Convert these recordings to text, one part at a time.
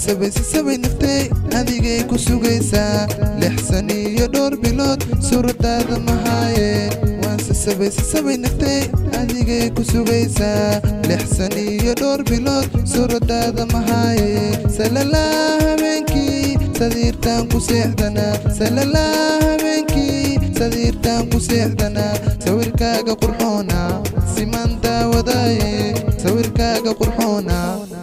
sasabay sasabay naftay adigay ku sugaysaa lix san iyo dhowr bilood suuradaada mahaaye waan sasabay sasabay naftay adigay ku sugaysaa lix san iyo dhowr bilood suuradaada mahaaye salalaa habeenkii sadiirtaan ku seexdanaa salalaa habeenkii sadiirtaan ku seexdanaa sawirkaaga qurxoona siman daawadaaye sawirkaaga qurxoona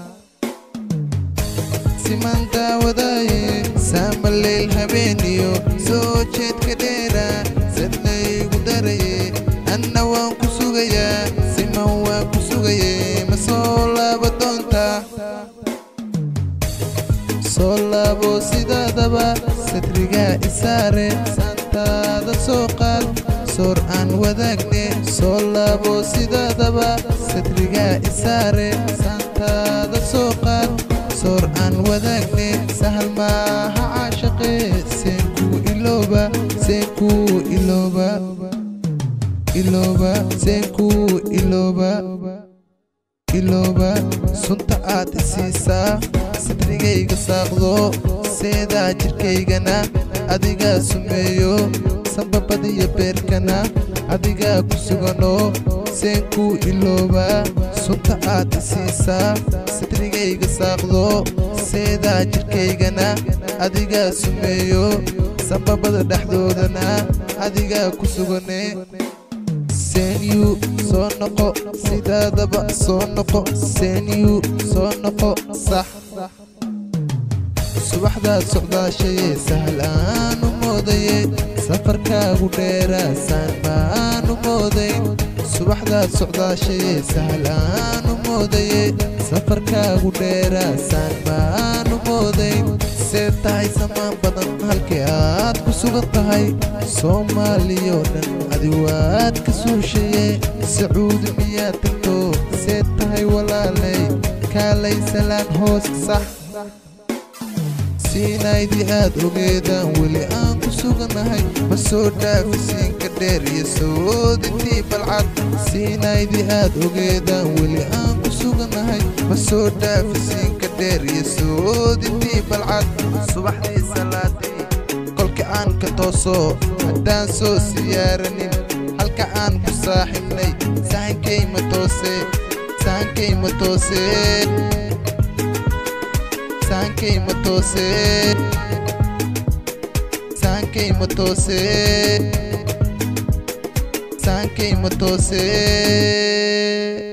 siman daawadaaye saamaleyl habeeniyo soo jeedka dheera sadlaygu daraye anna waan ku sugayaa siman waan ku sugaye ma soo laaba doontaa soo laabo sidaadaba sadrigaa isaare saantaada soo qaad soor aan wadaagne soo laabo sidaadaba sadrigaa isaare saantaada soo qaad soor aan wadaagne sahal maaha caashaqe seenkuu ilooba seenkuu ilooba ilooba seenkuu ilooba ilooba sunta aad isiisaa sadrigayga saaqdo seedaa jirkaygana adigaa sumeeyo sambabadiyo beerkana adigaa ku sugano seenkuu ilooba sunta aad isiisaa sadrigayga saaqdo seedaa jirkaygana adigaa sumeeyo sambabada dhexdoodana adigaa ku sugane seenyu soo noqo sidaadaba soo noqo seenyu soo noqo sax subaxdaad socdaashaye sahlaanu moodaye safarkaagu dheeraasaan maanu moodayn subaxdaad socdaashaye sahlaanu moodaye safarkaagu dheeraasaan maanu moodayn see tahay samaan badan halkii aad ku sugan tahay soomaaliyoo dhan adi waad ka suushaye sacuudi miyaad tagto see tahay walaalay kaalay salaan hoos sax siinaydii aad ogeedaan weli aan ku sugannahay ma soo dhaafisiinka dheer iyo soodintii balcad siinaydii aad ogeedaan weli aan ku sugannahay ma soo dhaafisiinka dheer iyo soodintii balcad subaxdii salaadii kolka aan ka tooso haddaan soo siyaaranin halka aan ku saaxibnay sahankay ma toose sahankay ma tooseen sahankay ma toose sahankay ma toose sahankay ma toose